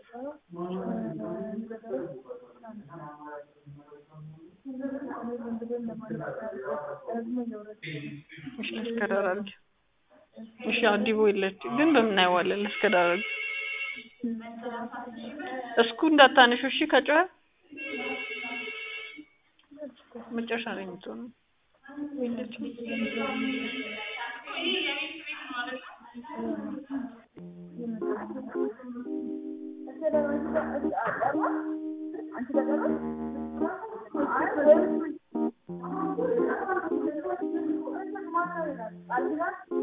እሺ ላስከዳራለሁ። እሺ አዲቦ የለች ግን በምን እናየዋለን? ላስከዳራለሁ። እስኩ እንዳታነሺው እሺ ከጮኸ መጨረሻ ላይ የምትሆነው የለችም። አንቺ